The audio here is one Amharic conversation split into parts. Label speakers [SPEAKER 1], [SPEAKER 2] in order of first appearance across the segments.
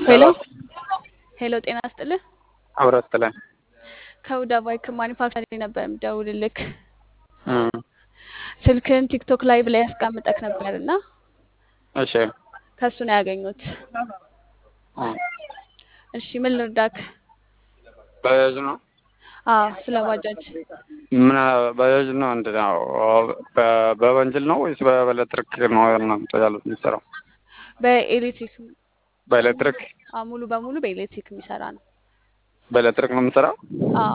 [SPEAKER 1] ሄሎ
[SPEAKER 2] ሄሎ
[SPEAKER 1] ሄሎ፣ ጤና ይስጥልህ።
[SPEAKER 2] አብረት ጥለን
[SPEAKER 1] ከሁዳ ባይክ ማኒፋክቸሪንግ ነበር የምደውልልክ። ስልክህን ቲክቶክ ላይቭ ላይ ያስቀምጠክ ነበር እና
[SPEAKER 2] እሺ
[SPEAKER 1] ከሱ ነው ያገኙት። እሺ ምን ልርዳክ?
[SPEAKER 2] ባጃጅ ነው
[SPEAKER 1] አዎ ስለ ባጃጅ
[SPEAKER 2] ምን ባጃጅ ነው እንደ ነው በ- በወንጀል ነው ወይስ በኤሌክትሪክ ነው እናንተ ያሉት የሚሰራው?
[SPEAKER 1] በኤሌክትሪክ
[SPEAKER 2] በኤሌክትሪክ
[SPEAKER 1] አዎ፣ ሙሉ በሙሉ በኤሌክትሪክ የሚሰራ ነው።
[SPEAKER 2] በኤሌክትሪክ ነው የምሰራው።
[SPEAKER 1] አዎ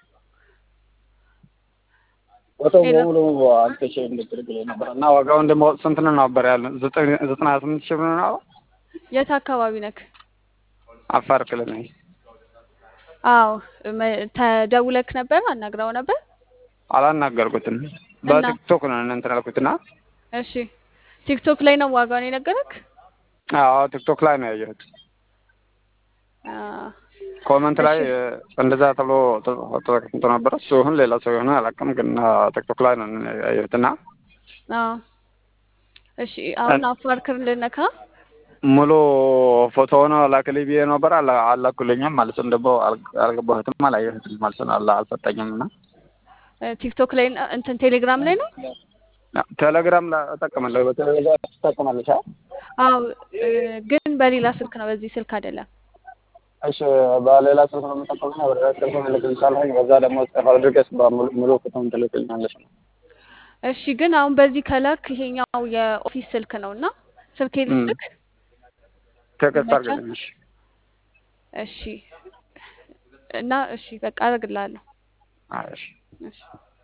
[SPEAKER 2] ቦታው
[SPEAKER 1] ሄሎ።
[SPEAKER 2] በሙሉ አልተሸ ኤሌክትሪክ ላይ ነበር እና ዋጋው እንደማወቅ ስንት ነው ነበር ያለ ዘጠኝ ዘጠና ስምንት ሺህ ብር ነው።
[SPEAKER 1] የት አካባቢ ነክ?
[SPEAKER 2] አፋር ክልል ነኝ።
[SPEAKER 1] አዎ መ- ተደውለክ ነበር? አናግረው ነበር?
[SPEAKER 2] አላናገርኩትም በቲክቶክ ነው እንትን ያልኩትና
[SPEAKER 1] እሺ ቲክቶክ ላይ ነው ዋጋውን የነገረክ?
[SPEAKER 2] አዎ ቲክቶክ ላይ ነው ያየሁት።
[SPEAKER 1] አ፣
[SPEAKER 2] ኮመንት ላይ
[SPEAKER 1] እሺ።
[SPEAKER 2] እንደዛ ተብሎ ተጠቅምቶ ነበር። እሱ ይሁን ሌላ ሰው ይሁን አላውቅም፣ ግን ቲክቶክ ላይ ነው ያየሁትና
[SPEAKER 1] አዎ እሺ። አሁን አፋር ክልል ነካ?
[SPEAKER 2] ሙሉ ፎቶውን ላክልኝ ብዬ ነበር። አላ- አላኩልኝም ማለት ነው። ደግሞ አል- አልገባሁትም፣ አላየሁትም ማለት ነው። አላ አልሰጠኝም እና
[SPEAKER 1] እ፣ ቲክቶክ ላይ ነው እንትን ቴሌግራም ላይ ነው?
[SPEAKER 2] ቴሌግራም ላይ እጠቀማለሁ። በቴሌግራም ትጠቀማለች?
[SPEAKER 1] አዎ እ፣ ግን በሌላ ስልክ ነው፣ በዚህ ስልክ አይደለም።
[SPEAKER 2] እሺ፣ በሌላ ስልክ ነው የምጠቀመው። በሌላ ስልክ እልክልሻለሁ። በዛ ደግሞ ጽፈው ድረስ ሙሉ ፎቶውን ትልክልኛለች ነው።
[SPEAKER 1] እሺ ግን አሁን በዚህ ከላክ ይሄኛው የኦፊስ ስልክ ነው እና ስልክ ልስጥክ?
[SPEAKER 2] ቴክስት
[SPEAKER 1] ይመቻል?
[SPEAKER 2] አድርግልኝ። እሺ።
[SPEAKER 1] እሺ እና እሺ በቃ አደርግልሃለሁ።
[SPEAKER 2] አይ፣ እሺ
[SPEAKER 1] እሺ